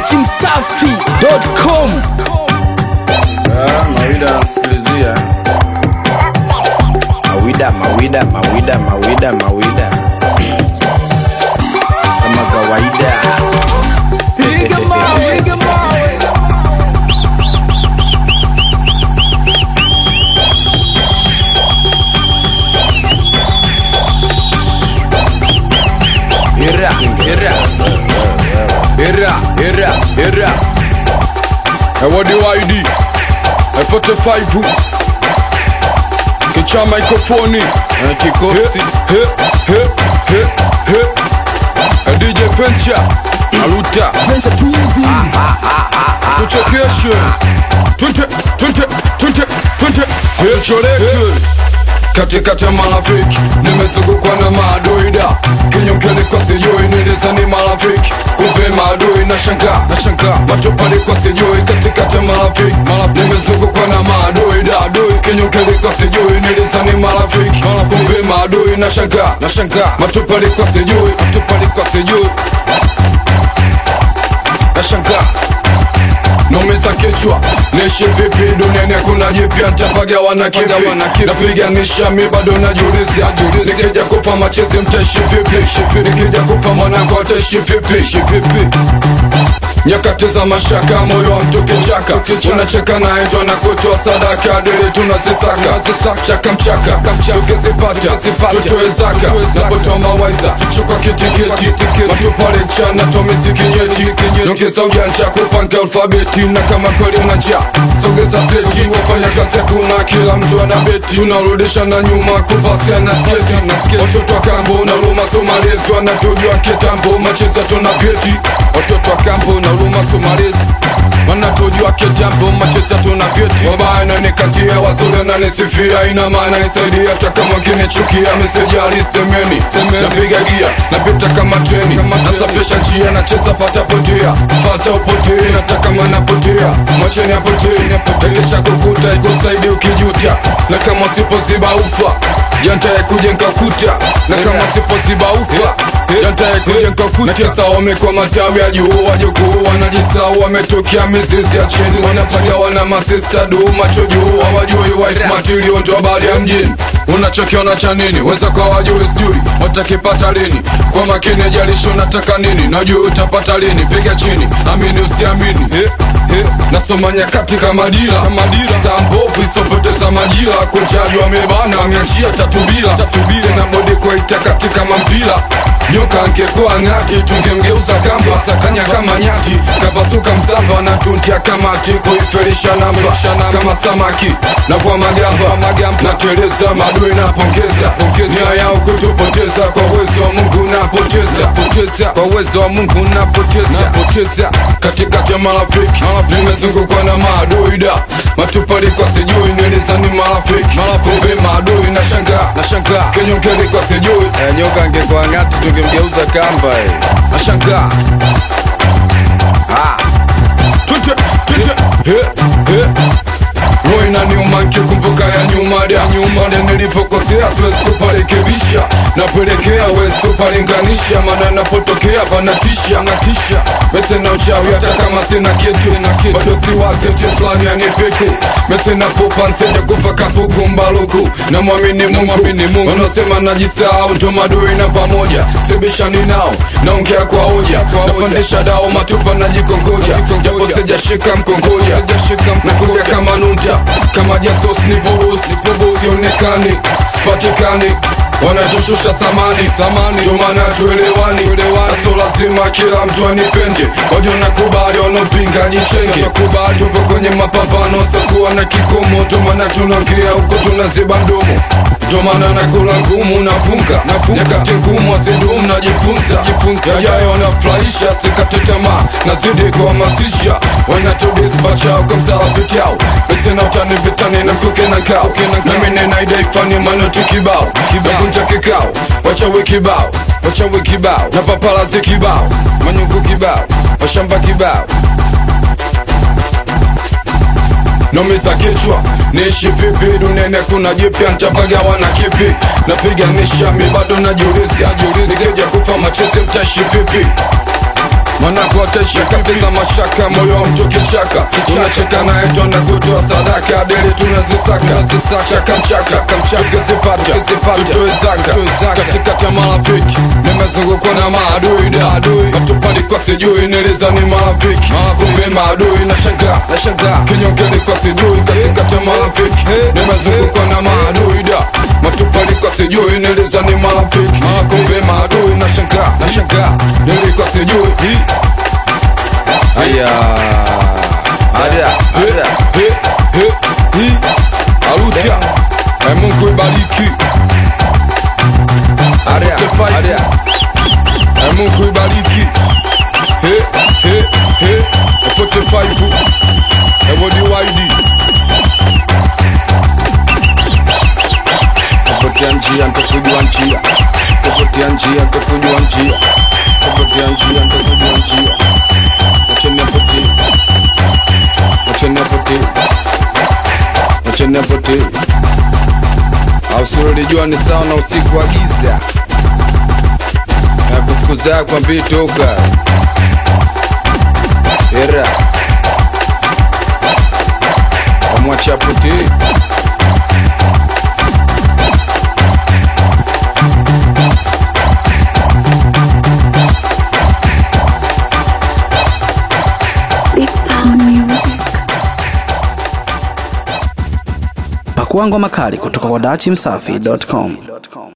dachimsafi.com Ah, Mawida nasikilizia Mawida, Mawida, Mawida, Mawida, Mawida kama kawaida Piga mawe, piga mawe. Era, era Era, era, era Ewadi waidi F45 Kicha mikrofoni Kikosi He, he, he, he, he DJ Venture Aluta Venture too easy. tuchekeshe twende twende twende twende choreke katikati ya marafiki nimezungukwa na madoida kinyongeni kwa sijui nilizani marafiki kumbe maadui na shanga na shanga matopali kwa sijui katikati ya marafiki marafiki nimezungukwa na madoida adui kinyongeni kwa sijui nilizani marafiki kumbe maadui na shanga na shanga matopali kwa sijui matopali kwa sijui na shanga nomeza kichwa nishi vipi duniani hakuna jipya ntapagawa na kipi napiganisha mi bado najiuliza nikija kufa machezi mtaishi vipi nikija kufa mwanangu ataishi vipi nyakati za mashaka moyo wa mtu kichaka unacheka naye ndo anakutoa sadaka dili tunazisaka chaka mchaka tukizipata tutoe zaka napotoa mawaiza chukwa kitikiti matupale chana tomizikinyeti nyongeza ujanja kupanga alfabeti na kama kweli una njaa sogeza pleti wafanya kazi hakuna kila mtu ana beti tunarudisha na nyuma kupasia na skesi watoto wa kambo na ruma somalezi wanatujua kitambo macheza tuna vyeti watoto wa kambo na ruma somalezi wanatujua kitambo macheza tuna vyeti wabaya nanikatia wazuri nanisifia ina maana isaidia hata kama kinichukia meseji alisemeni napiga gia napita kama treni nasafisha njia nacheza pata potea fata upotee nataka manapotea mwacheni apotee takisha kukuta ikusaidi ukijuta na kama sipoziba ufa yantaye kujenga kuta na kama sipoziba ufa yantaye kujenga kuta kisa wamekwa matawi ya juu wajukuu wanajisau wametokea mizizi ya chini wanapagawa na masista duu macho juu hawajui wife material ndo habari ya mjini unachokiona cha nini weza kwa wajui sijui watakipata lini kwa makini jalisho nataka nini najua utapata lini piga chini amini usiamini eh, eh. nasoma nyakati kama dira saa mbovu isopoteza majira kuchaji wamebana wameachia tatubila tena bodi kuaita katika mampira nyoka angekuwa ng'ati tungemgeuza kamba sakanya kama nyati kapasuka msamba na tuntia kamati kuifelisha namba kama samaki navua magamba nateleza madui napongeza nia yao kutupoteza kwa uwezo wa mungu napoteza kwa uwezo wa mungu napoteza katikati ya marafiki nimezungukwa na madoida matupali kwa sijui nilizani marafiki kumbe maadui na shanga na shanga kinyongeni kwa sijui eh, nyoka angekuwa ng'ati tungemgeuza kamba eh. na shanga ah. Tute, tute, he, he. Roho inaniuma nikikumbuka ya nyuma ya nyuma ya nilipokosea, siwezi kuparekebisha, napelekea wezi kupalinganisha, maana napotokea panatisha natisha mese na uchawi, hata kama sina kitu bado siwazi mti fulani anipiku mese na pupa nsende kufa kapuku mbaluku na mwamini Mungu wanaosema najisahau, ndo madui na pamoja sibishani nao, naongea kwa hoja, napandisha dao matupa najikongoja, japo sijashika mkongoja, nakuja kama nunta kama jasos nipobusi sionekani sipatikani wanatushusha samani samani ndio maana tuelewani naso lazima kila mtu anipende wajo nakubali wanaopinga jichenge kubali tupo kwenye mapambano sokuwa na kikomo ndio maana tunaongea huko tunaziba mdomo ndio maana nakula ngumu nafunga nyakati ngumu azidumu najifunza yajayo wanafurahisha sikate tamaa nazidi kuhamasisha wanatudisbachao kwa msalapitao mesena utani vitani na mkuke na kao nami nenaidai manoti kibao nakunja kikao wachawi kibao wachawi kibao na papalazi kibao manyungu kibao washamba kibao nomeza kichwa niishi vipi duniani kuna jipya ntapagawa na kipi napiganisha mi bado najiuliza nikija kufa machezi mtaishi vipi wanakuotesha katiza mashaka moyo wa mtu kichaka unacheka naye twanda kutoa sadaka deli tunazisaka chaka mchaka tukizipata tutoe zaka katikati ya marafiki nimezungukwa na maadui da matupalikuwa sijui nilizani marafiki kumbe maadui na shanga kinyonge likuwa sijui katikati ya marafiki nimezungukwa na maadui da matupalikuwa sijui nilizani marafiki kumbe maadui na shanga nilikuwa sijui aya ada ada he he he arutia Eh, Mungu ibariki ada ada Eh, Mungu ibariki he he he 45 Ewodi waidi Kupotea njia nitakujua njia Kupotea njia nitakujua njia Kupotea njia nitakujua njia Acheni apotee Acheni apotee Acheni apotee au silolijua ni sawa na usiku wa giza na kufukuza kwa mbii toka era wamwacha apotee Big Sound Music. Pakua ngoma kali kutoka kwa dachimsafi.com.